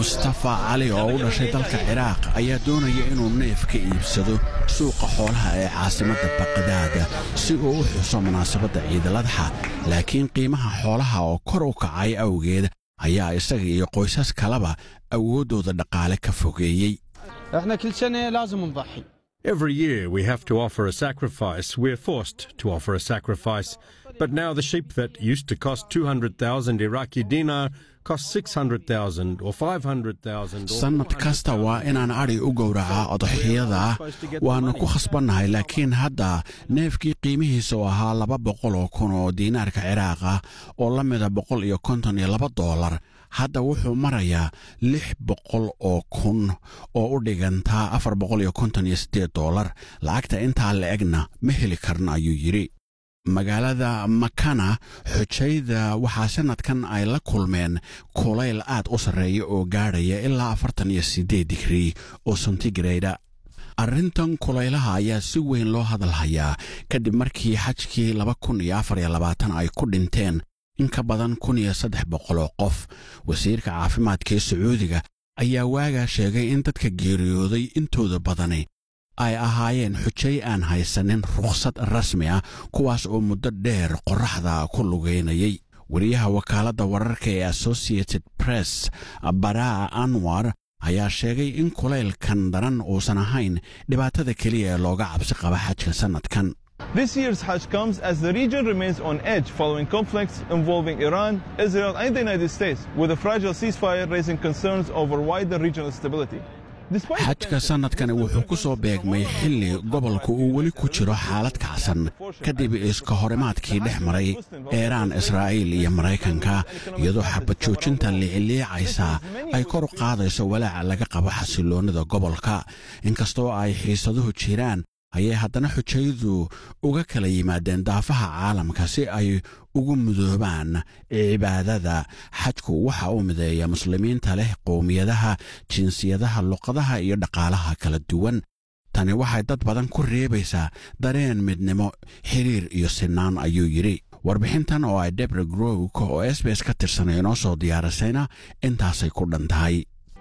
mustafa cali oo u dhashay dalka ciraaq ayaa doonaya inuu neef ka iibsado suuqa xoolaha ee caasimadda baqdaad si uu u xuso munaasabadda ciidaladxa laakiin qiimaha xoolaha oo kor u kacay awgeed ayaa isaga iyo qoysas kaleba awooddooda dhaqaale ka fogeeyey احنا كل سنه لازم نضحي Every year we have to offer a sacrifice. We're forced to offer a sacrifice. But now the sheep that used to cost 200,000 Iraqi dinar cost 600,000 or 500,000. or sannad kasta waa inaan adhi u gowracaa odaxiyada waannu ku khasbannahay laakiin hadda neefkii qiimihiisa oo ahaa laba boqol oo kun oo diinaarka ciraaq ah oo la mida boqol iyo konton iyo laba doolar hadda wuxuu marayaa lix boqol oo kun oo u dhigantaa afar boqol iyo konton iyo siddeed doolar lacagta intaa la egna ma heli karno ayuu yidhi magaalada makana xujayda waxaa sannadkan ay la kulmeen kulayl aad u sarreeya oo gaadhaya ilaa afartan iyo siddeed digrii oo sentigreyda arrintan kulaylaha ayaa si weyn loo hadalhayaa kadib markii xajkii laba kun iyo afar iyo labaatan ay ku dhinteen in ka badan kun iyo saddex boqol oo qof wasiirka caafimaadka ee sacuudiga ayaa waagaa sheegay in dadka geeriyooday intooda badani ay ahaayeen xujay aan haysanin rukhsad rasmi ah kuwaas oo muddo dheer qorraxda ku lugaynayay wariyaha wakaaladda wararka ee associated press baraa anwar ayaa sheegay in kulaylkan daran uusan ahayn dhibaatada keliya ee looga cabsi qaba xajka sannadkan This year's Hajj comes as the region remains on edge following conflicts involving Iran, Israel, and the United States, with a fragile ceasefire raising concerns over wider regional stability. Despite the xajka tension, sannadkani wuxuu ku soo beegmay xilli gobolku uu weli ku jiro xaalad kacsan kadib iska horimaadkii dhex maray eeraan israa'iil iyo maraykanka iyadoo xabad joojinta liicliicaysa ay kor u qaadayso walaaca laga qabo xasilloonnida gobolka inkastoo ay xiisaduhu jiraan ayay haddana xujaydu uga kala yimaadeen daafaha caalamka si ay ugu mudoobaan cibaadada xajku waxa uu mideeya muslimiinta leh qowmiyadaha jinsiyadaha luqadaha iyo dhaqaalaha kala duwan tani waxay dad badan ku reebaysaa dareen midnimo xiriir iyo sinaan ayuu yidhi warbixintan oo ay debre growk oo s b s ka tirsanay inoo soo diyaarisayna intaasay ku dhan tahay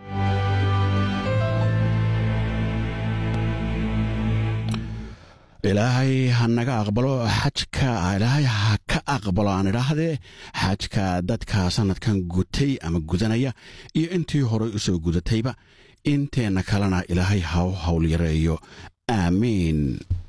ilaahay ha naga aqbalo xajka ilaahay ha ka aqbalo aan idhaahdee xajka dadka sannadkan gutay ama gudanaya iyo intii horay u soo gudatayba inteenna kalena ilaahay ha u hawl yareeyo aamiin